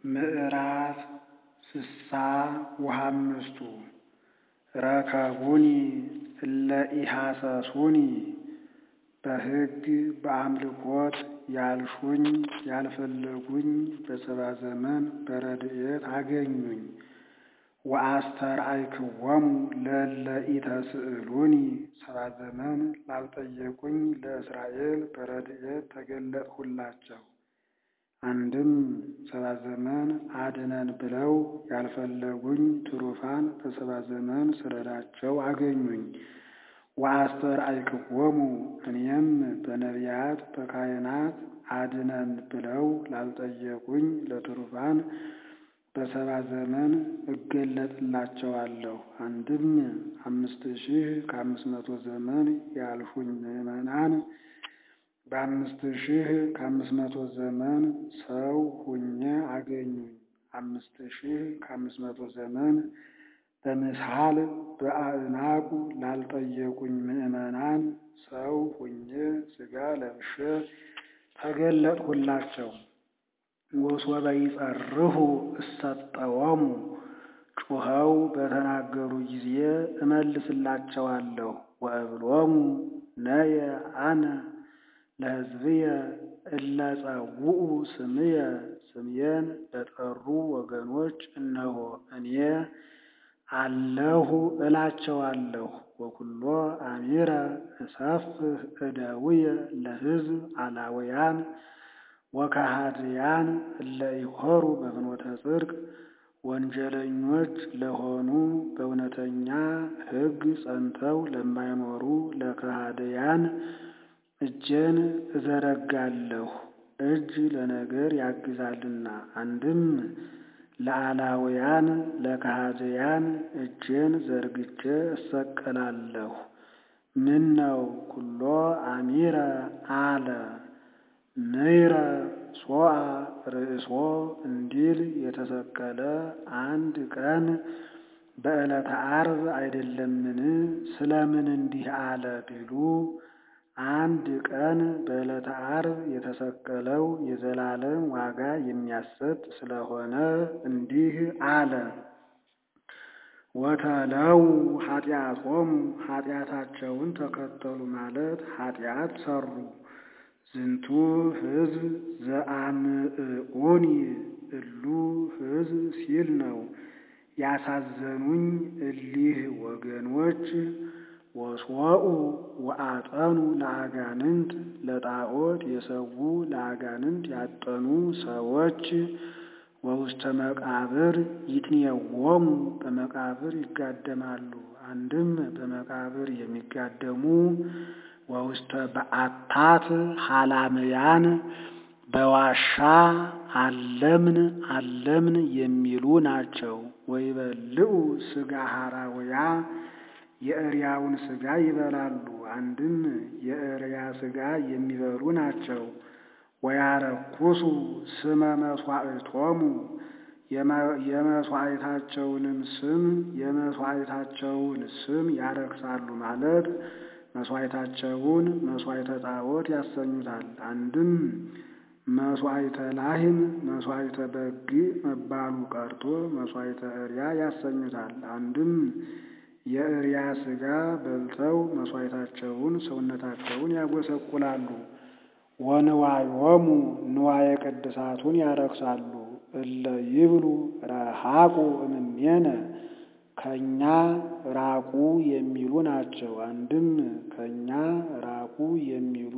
ምዕራፍ ስሳ ወሃምስቱ ረከቡኒ እለ ኢሐሰሱኒ በሕግ በአምልኮት ያልሹኝ ያልፈለጉኝ በሰባ ዘመን በረድኤት አገኙኝ። ወአስተርአይክዎሙ ለእለ ኢተስእሉኒ ሰባ ዘመን ላልጠየቁኝ ለእስራኤል በረድኤት ተገለጥሁላቸው። አንድም ሰባ ዘመን አድነን ብለው ያልፈለጉኝ ትሩፋን በሰባ ዘመን ስረዳቸው አገኙኝ። ወአስተርአይክዎሙ እኔም በነቢያት በካህናት አድነን ብለው ላልጠየቁኝ ለትሩፋን በሰባ ዘመን እገለጥላቸዋለሁ። አንድም አምስት ሺህ ከአምስት መቶ ዘመን ያልፉኝ ምዕመናን በአምስት ሺህ ከአምስት መቶ ዘመን ሰው ሁኜ አገኙኝ። አምስት ሺህ ከአምስት መቶ ዘመን በምስሐል በአዕናቁ ላልጠየቁኝ ምዕመናን ሰው ሁኜ ሥጋ ለብሼ ተገለጥሁላቸው። ወሶበ ይጸርሁ እሰጠዎሙ ጩኸው በተናገሩ ጊዜ እመልስላቸዋለሁ። ወእብሎሙ ነየ አነ ለሕዝብየ እለ ጸውዑ ስምየ ስምዬን ለጠሩ ወገኖች እነሆ እኔ አለሁ እላቸዋለሁ። ወኩሎ አሚረ እሰፍህ እደውየ ለሕዝብ አላውያን ወከሃድያን እለ ይሖሩ በፍኖተ ጽድቅ ወንጀለኞች ለሆኑ በእውነተኛ ሕግ ጸንተው ለማይኖሩ ለከሃድያን እጄን እዘረጋለሁ። እጅ ለነገር ያግዛልና። አንድም ለአላውያን ለከሃድያን እጄን ዘርግቼ እሰቀላለሁ። ምን ነው ኩሎ አሚረ አለ ምይረ ሶአ ርእሶ እንዲል የተሰቀለ አንድ ቀን በዕለተ ዓርብ አይደለምን? ስለምን እንዲህ አለ ቢሉ አንድ ቀን በዕለተ ዓርብ የተሰቀለው የዘላለም ዋጋ የሚያሰጥ ስለሆነ እንዲህ አለ። ወተለው ኃጢአቶሙ ኃጢአታቸውን ተከተሉ ማለት ኃጢአት ሰሩ። ዝንቱ ሕዝብ ዘአምዕዑኒ እሉ ሕዝብ ሲል ነው። ያሳዘኑኝ እሊህ ወገኖች ወሶኡ ወአጠኑ ለአጋንንት ለጣዖት የሰዉ ለአጋንንት ያጠኑ ሰዎች ወውስተ መቃብር ይትኔዎሙ በመቃብር ይጋደማሉ። አንድም በመቃብር የሚጋደሙ ወውስተ በዓታት ሐላምያን በዋሻ አለምን አለምን የሚሉ ናቸው። ወይበልዑ ሥጋ ሐራውያ የእሪያውን ሥጋ ይበላሉ። አንድም የእሪያ ሥጋ የሚበሉ ናቸው። ወያረኩሱ ስመ መሥዋዕቶሙ የመሥዋዕታቸውንም ስም የመሥዋዕታቸውን ስም ያረክሳሉ ማለት መሥዋዕታቸውን መሥዋዕተ ጣዖት ያሰኙታል። አንድም መሥዋዕተ ላህም መሥዋዕተ በግ መባሉ ቀርቶ መሥዋዕተ እሪያ ያሰኙታል። አንድም የእሪያ ሥጋ በልተው መሥዋዕታቸውን ሰውነታቸውን ያጎሰቁላሉ። ወንዋዮሙ ንዋየ ቅድሳቱን ያረክሳሉ። እለ ይብሉ ረሃቁ እምኔነ ከእኛ ራቁ የሚሉ ናቸው። አንድም ከእኛ ራቁ የሚሉ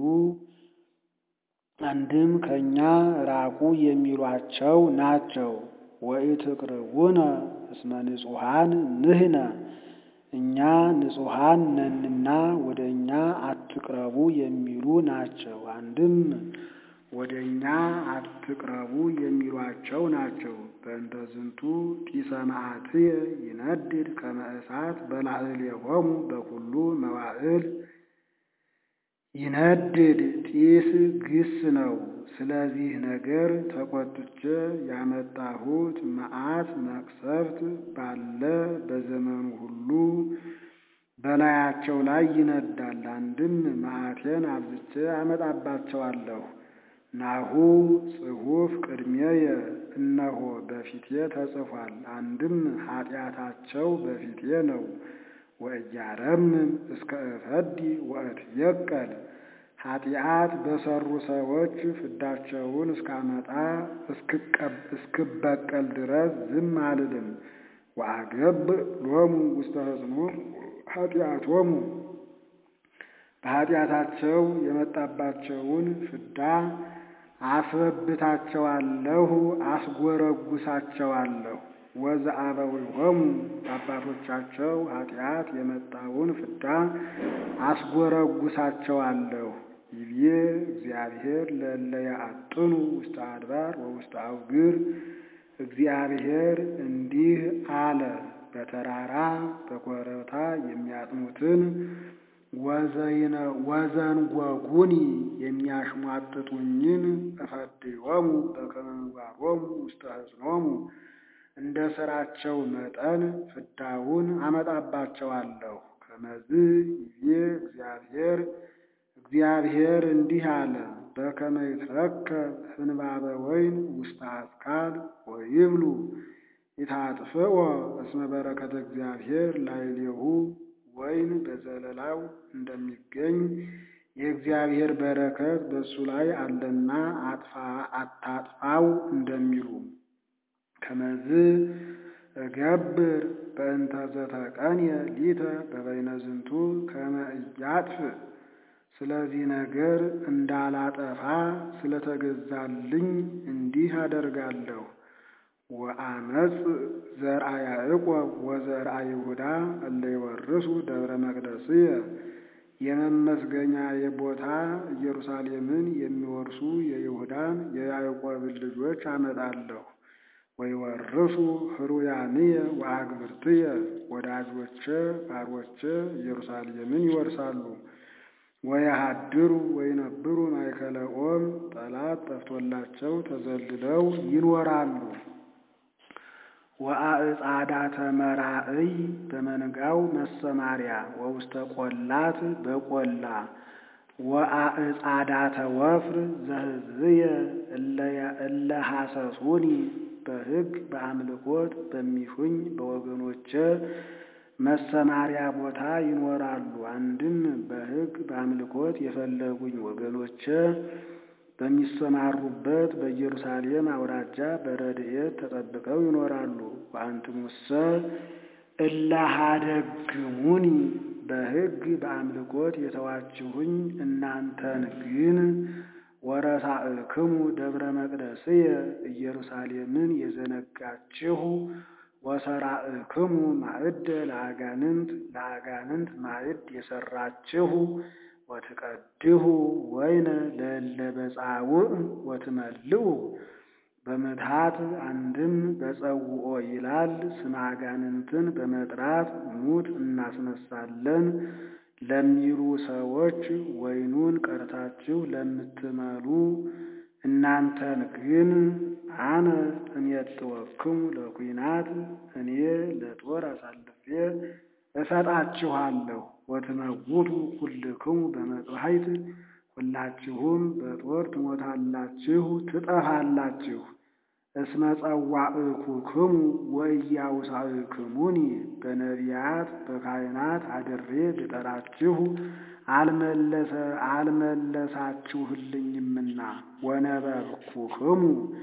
አንድም ከእኛ ራቁ የሚሏቸው ናቸው። ወኢትቅርቡነ እስመ ንጹሐን ንሕነ እኛ ንጹሐን ነንና ወደ እኛ አትቅረቡ የሚሉ ናቸው። አንድም ወደ እኛ አትቅረቡ የሚሏቸው ናቸው። በእንተ ዝንቱ ጢሰ መዓትየ ይነድድ ከመ እሳት በላዕሌሆሙ በኩሉ መዋዕል ይነድድ ጢስ ግስ ነው። ስለዚህ ነገር ተቆጥቼ ያመጣሁት መዓት መቅሰፍት ባለ በዘመኑ ሁሉ በላያቸው ላይ ይነዳል። አንድም መዓቴን አብዝቼ አመጣባቸዋለሁ። ናሁ ጽሑፍ ቅድሜየ እነሆ በፊቴ ተጽፏል። አንድም ኃጢአታቸው በፊቴ ነው። ወእያረምም እስከ እፈዲ ወእትየቀል ኃጢአት በሰሩ ሰዎች ፍዳቸውን እስካመጣ እስክበቀል ድረስ ዝም አልልም። ወአገብ ሎሙ ውስተ ሕጽኑ ኃጢአቶሙ በኃጢአታቸው የመጣባቸውን ፍዳ አስበብታቸዋለሁ፣ አስጎረጉሳቸዋለሁ። ወዘአበዊሆሙ በአባቶቻቸው ኃጢአት የመጣውን ፍዳ አስጎረጉሳቸዋለሁ። ይቤ እግዚአብሔር ለእለ ያአጥኑ ውስተ አድባር ወውስተ አውግር እግዚአብሔር እንዲህ አለ፣ በተራራ በኮረብታ የሚያጥኑትን ወዘንጓጉኒ የሚያሽሟጥጡኝን እፈድዮሙ በከመ ምግባሮሙ ውስተ ሕጽኖሙ እንደ ሥራቸው መጠን ፍዳውን አመጣባቸዋለሁ። ከመዝ ይቤ እግዚአብሔር እግዚአብሔር እንዲህ አለ በከመ ይትረከብ ህንባበ ወይን ውስተ አስካል ወይብሉ ይታጥፍኦ እስመ በረከተ እግዚአብሔር ላዕሌሁ ወይን በዘለላው እንደሚገኝ የእግዚአብሔር በረከት በእሱ ላይ አለና አታጥፋው እንደሚሉ ከመዝ እገብር በእንተ ዘተቀንየ ሊተ በበይነ ዝንቱ ከመ ኢያጥፍ ስለዚህ ነገር እንዳላጠፋ ስለተገዛልኝ እንዲህ አደርጋለሁ። ወአመፅ ዘርአ ያዕቆብ ወዘርአ ይሁዳ እለ ይወርሱ ደብረ መቅደስየ የመመስገኛዬ ቦታ ኢየሩሳሌምን የሚወርሱ የይሁዳን የያዕቆብን ልጆች አመጣለሁ። ወይወርሱ ህሩያንየ ወአግብርትየ ወዳጆቼ ባሮቼ ኢየሩሳሌምን ይወርሳሉ። ወየሃድሩ ወይነብሩ ማእከለ ኦም ጠላት ጠፍቶላቸው ተዘልለው ይኖራሉ። ወአዕጻዳተ መራእይ በመንጋው መሰማሪያ ወውስተ ቆላት በቆላ ወአዕጻዳተ ወፍር ዘህዝብየ እለ ሐሰሱኒ በሕግ በአምልኮት በሚሹኝ በወገኖቼ መሰማሪያ ቦታ ይኖራሉ። አንድም በሕግ በአምልኮት የፈለጉኝ ወገኖቼ በሚሰማሩበት በኢየሩሳሌም አውራጃ በረድኤት ተጠብቀው ይኖራሉ። ወአንትሙሰ እለ ኀደግሙኒ በሕግ በአምልኮት የተዋችሁኝ እናንተን ግን ወረሳእክሙ ደብረ መቅደስየ ኢየሩሳሌምን የዘነጋችሁ ወሰራእክሙ ማዕደ ለአጋንንት ለአጋንንት ማዕድ የሰራችሁ ወትቀድሁ ወይነ ለእለ በጻውዕ ወትመልኡ በምትሃት አንድም በጸውኦ ይላል። ስመ አጋንንትን በመጥራት ሙት እናስነሳለን ለሚሉ ሰዎች ወይኑን ቀርታችሁ ለምትመሉ እናንተን ግን አነ እሜጥወክሙ ለኩናት እኔ ለጦር አሳልፌ እሰጣችኋለሁ። ወትመውቱ ኩልክሙ በመጥባሕት ሁላችሁም በጦር ትሞታላችሁ፣ ትጠፋላችሁ። እስመ ጸዋዕኩክሙ ወኢያውሳዕክሙኒ በነቢያት በካህናት አድሬ ብጠራችሁ አልመለሳችሁልኝምና ወነበብኩክሙ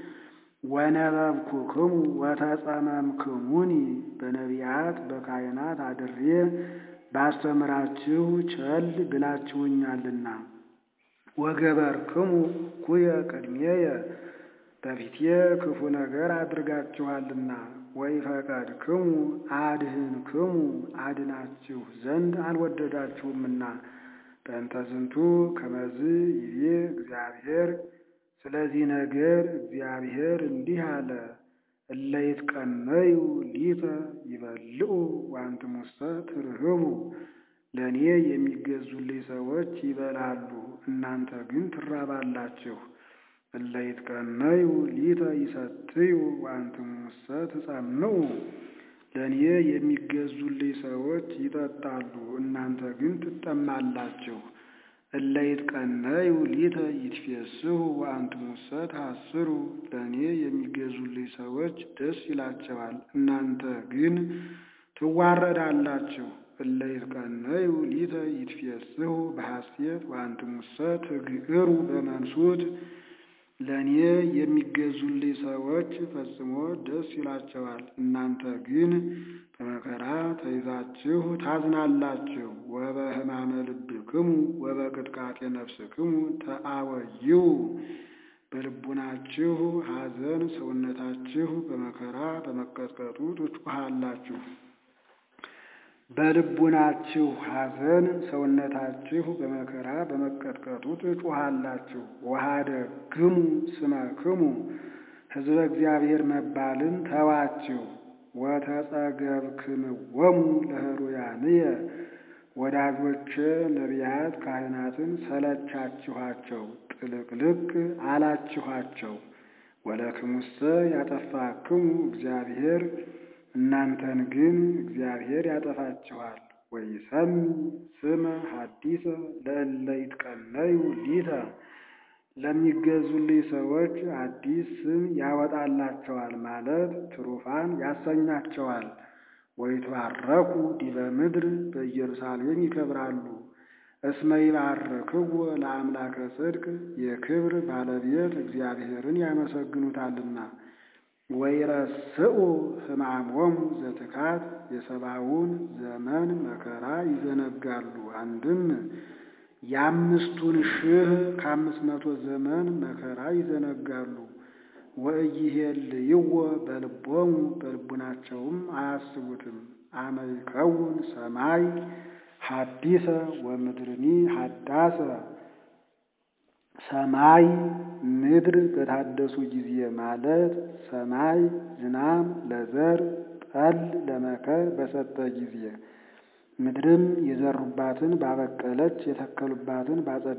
ወነበብኩክሙ ወተጸመምክሙኒ በነቢያት በካህናት አድሬ ባስተምራችሁ ቸል ብላችሁኛልና ወገበርክሙ ኩየ ቅድሜየ በፊቴ ክፉ ነገር አድርጋችኋልና ወኢፈቀድክሙ አድህንክሙ አድናችሁ ዘንድ አልወደዳችሁምና በእንተ ዝንቱ ከመዝ ይቤ እግዚአብሔር ስለዚህ ነገር እግዚአብሔር እንዲህ አለ እለ ይትቀነዩ ሊተ ይበልዑ ወአንትሙሰ ትርህቡ ለእኔ የሚገዙልኝ ሰዎች ይበላሉ፣ እናንተ ግን ትራባላችሁ። እለ ይትቀነዩ ሊተ ይሰትዩ ወአንትሙሰ ትጸምዑ ለእኔ የሚገዙልኝ ሰዎች ይጠጣሉ፣ እናንተ ግን ትጠማላችሁ። እለ ይትቀነዩ ሊተ ይትፌስሑ ወአንትሙሰ ታስሩ ለእኔ የሚገዙልኝ ሰዎች ደስ ይላቸዋል፣ እናንተ ግን ትዋረዳላችሁ። እለ ይትቀነዩ ሊተ ይትፌስሑ በሐሴት ወአንትሙሰ ትግዕሩ በመንሱት ለእኔ የሚገዙልኝ ሰዎች ፈጽሞ ደስ ይላቸዋል፣ እናንተ ግን በመከራ ተይዛችሁ ታዝናላችሁ። ወበሕማመ ልብክሙ ወበቅጥቃጤ ነፍስክሙ ተአወይው በልቡናችሁ ሐዘን ሰውነታችሁ በመከራ በመቀጥቀጡ ትጮኻላችሁ። በልቡናችሁ ሐዘን ሰውነታችሁ በመከራ በመቀጥቀጡ ትጮኻላችሁ። ወኀደግሙ ስመክሙ ሕዝበ እግዚአብሔር መባልን ተዋችሁ። ወተጸገብክምዎሙ ለሕሩያንየ ወዳጆቼ ነቢያት ካህናትን ሰለቻችኋቸው፣ ጥልቅልቅ አላችኋቸው። ወለክሙሰ ያጠፋክሙ እግዚአብሔር እናንተን ግን እግዚአብሔር ያጠፋችኋል። ወይሰሚ ስመ ሐዲሰ ለእለ ይትቀነዩ ሊተ ለሚገዙልኝ ሰዎች አዲስ ስም ያወጣላቸዋል ማለት ትሩፋን ያሰኛቸዋል። ወይትባረኩ ዲበ ምድር በኢየሩሳሌም ይከብራሉ። እስመ ይባርክዎ ለአምላከ ጽድቅ የክብር ባለቤት እግዚአብሔርን ያመሰግኑታልና። ወይረስኡ ሕማሞሙ ዘትካት የሰባውን ዘመን መከራ ይዘነጋሉ። አንድም የአምስቱን ሺህ ከአምስት መቶ ዘመን መከራ ይዘነጋሉ። ወኢይሄልይዎ በልቦሙ በልቡናቸውም አያስቡትም። አመ ይከውን ሰማይ ሐዲሰ ወምድርኒ ሐዳሰ ሰማይ ምድር በታደሱ ጊዜ ማለት ሰማይ ዝናም ለዘር ጠል ለመከር በሰጠ ጊዜ ምድርም የዘሩባትን ባበቀለች የተከሉባትን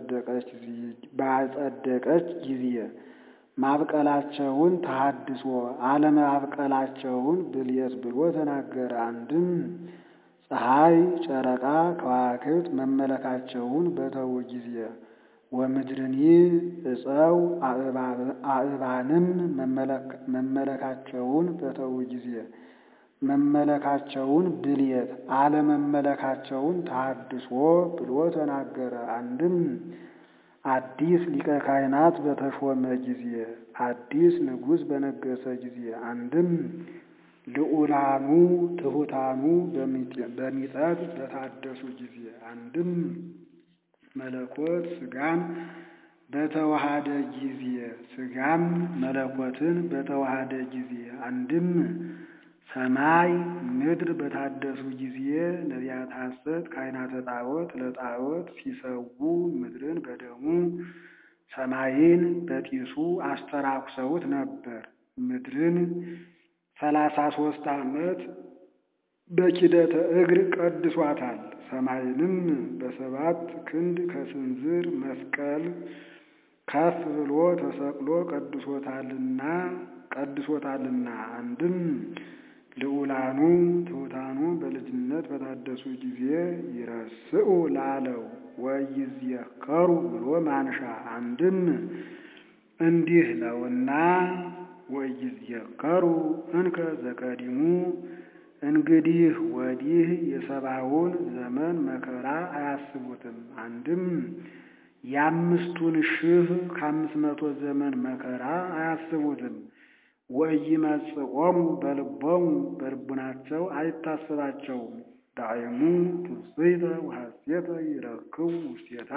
ባጸደቀች ጊዜ ማብቀላቸውን ተሐድሶ አለማብቀላቸውን ብልየት ብሎ ተናገረ። አንድም ፀሐይ፣ ጨረቃ፣ ከዋክብት መመለካቸውን በተዉ ጊዜ ወምድርኒ እፀው አእባንም መመለካቸውን በተዉ ጊዜ መመለካቸውን ብልየት አለመመለካቸውን ተሐድሶ ብሎ ተናገረ። አንድም አዲስ ሊቀ ካህናት በተሾመ ጊዜ አዲስ ንጉሥ በነገሰ ጊዜ አንድም ልዑላኑ ትሑታኑ በሚጠት በታደሱ ጊዜ አንድም መለኮት ሥጋን በተዋሃደ ጊዜ ሥጋም መለኮትን በተዋሃደ ጊዜ አንድም ሰማይ ምድር በታደሱ ጊዜ ነቢያት ሐሰት ካህናተ ጣዖት ለጣዖት ሲሰዉ ምድርን በደሙ ሰማይን በጢሱ አስተራኩሰውት ነበር። ምድርን ሰላሳ ሦስት ዓመት በኪደተ እግር ቀድሷታል። ሰማይንም በሰባት ክንድ ከስንዝር መስቀል ከፍ ብሎ ተሰቅሎ ቀድሶታልና ቀድሶታልና አንድም ልዑላኑ ትሑታኑ በልጅነት በታደሱ ጊዜ ይረስኡ ላለው ወይዝየከሩ ብሎ ማንሻ አንድም እንዲህ ነውና ወይዝየከሩ እንከ ዘቀዲሙ እንግዲህ ወዲህ የሰባውን ዘመን መከራ አያስቡትም። አንድም የአምስቱን ሺህ ከአምስት መቶ ዘመን መከራ አያስቡትም። ወኢይመጽኦሙ በልቦሙ በልቡናቸው አይታሰባቸውም። ዳዕሙ ትጽይተ ወሐሴተ ይረክቡ ውስቴታ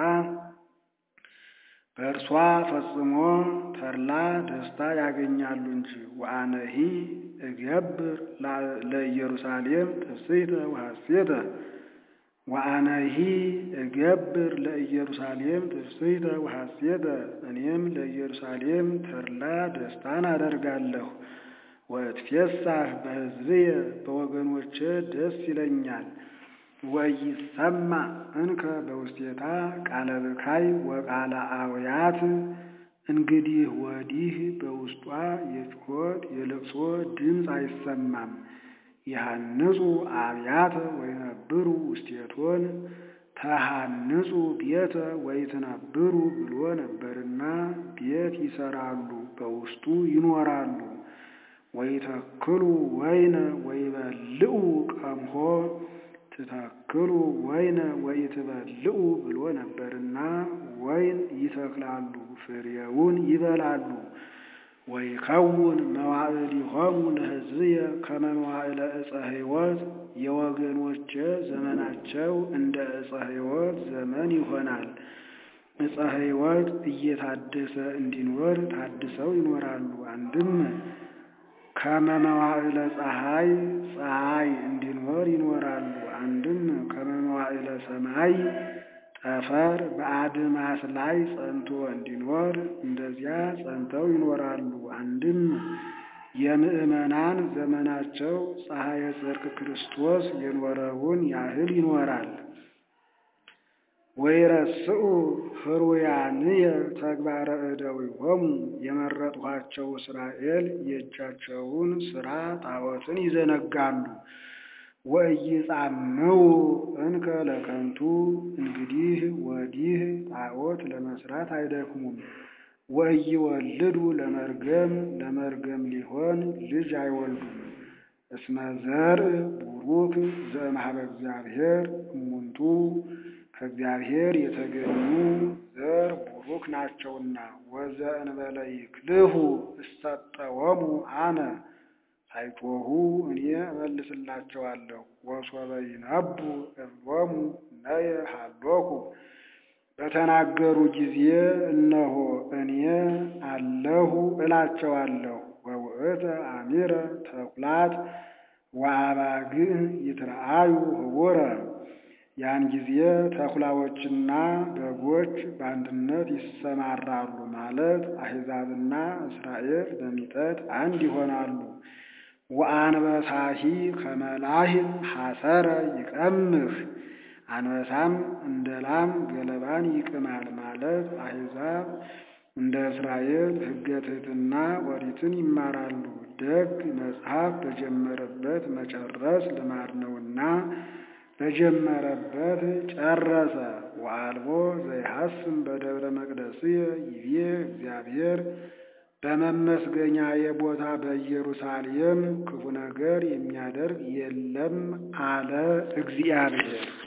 በእርሷ ፈጽሞ ተድላ ደስታ ያገኛሉ እንጂ። ወአነሂ እገብር ለኢየሩሳሌም ትጽይተ ወሐሴተ ወአነሂ እገብር ለኢየሩሳሌም ትፍስሕተ ወሐሴተ እኔም ለኢየሩሳሌም ተድላ ደስታን አደርጋለሁ። ወእትፌሳህ በሕዝብየ በወገኖቼ ደስ ይለኛል። ወይሰማ እንከ በውስቴታ ቃለ ብካይ ወቃለ አውያት እንግዲህ ወዲህ በውስጧ የጩኸት የልቅሶ ድምፅ አይሰማም። ይሃንጹ አብያተ ወይነብሩ ውስቴቶን ተሃንጹ ቤተ ወይትነብሩ ብሎ ነበርና ቤት ይሰራሉ፣ በውስጡ ይኖራሉ። ወይተክሉ ወይነ ወይበልዑ ቀምሆ ትተክሉ ወይነ ወይትበልዑ ብሎ ነበርና ወይን ይተክላሉ፣ ፍሬውን ይበላሉ። ወይከውን መዋዕሊሆሙ ለሕዝብየ ከመ መዋዕለ ዕፀ ሕይወት የወገኖቼ ዘመናቸው እንደ ዕፀ ሕይወት ዘመን ይሆናል። ዕፀ ሕይወት እየታደሰ እንዲኖር ታድሰው ይኖራሉ። አንድም ከመ መዋዕለ ፀሐይ ፀሐይ እንዲኖር ይኖራሉ። አንድም ከመ መዋዕለ ሰማይ ጠፈር በአድማስ ላይ ጸንቶ እንዲኖር እንደዚያ ጸንተው ይኖራሉ። አንድም የምዕመናን ዘመናቸው ፀሐየ ጽድቅ ክርስቶስ የኖረውን ያህል ይኖራል። ወይረስዑ ሕሩያንየ ተግባረ እደዊሆሙ የመረጥኋቸው እስራኤል የእጃቸውን ሥራ ጣዖትን ይዘነጋሉ። ወኢይጻምው እንከ ለከንቱ እንግዲህ ወዲህ ጣዖት ለመስራት አይደክሙም። ወኢይወልዱ ለመርገም ለመርገም ሊሆን ልጅ አይወልዱም። እስመ ዘርእ ቡሩክ ዘእምኀበ እግዚአብሔር እሙንቱ ከእግዚአብሔር የተገኙ ዘር ቡሩክ ናቸውና። ወዘእንበለ ይክልሁ እሰጠወሙ አነ ሳይጮኹ እኔ እመልስላቸዋለሁ። ወሶበ ይነቡ እብሎሙ ነየ ሀሎኩ በተናገሩ ጊዜ እነሆ እኔ አለሁ እላቸዋለሁ። ወውእተ አሚረ ተኩላት ወአባግዕ ይትረአዩ ህቡረ ያን ጊዜ ተኩላዎችና በጎች በአንድነት ይሰማራሉ ማለት አሕዛብና እስራኤል በሚጠት አንድ ይሆናሉ። ወአንበሳሂ ከመላሂም ሐሰረ ይቀምህ አንበሳም እንደ ላም ገለባን ይቅማል ማለት አሕዛብ እንደ እስራኤል ሕገ ትሕትና ኦሪትን ይማራሉ። ደግ መጽሐፍ በጀመረበት መጨረስ ልማድ ነውና በጀመረበት ጨረሰ። ወአልቦ ዘይሐስም በደብረ መቅደስየ ይቤ እግዚአብሔር በመመስገኛ የቦታ በኢየሩሳሌም ክፉ ነገር የሚያደርግ የለም አለ እግዚአብሔር።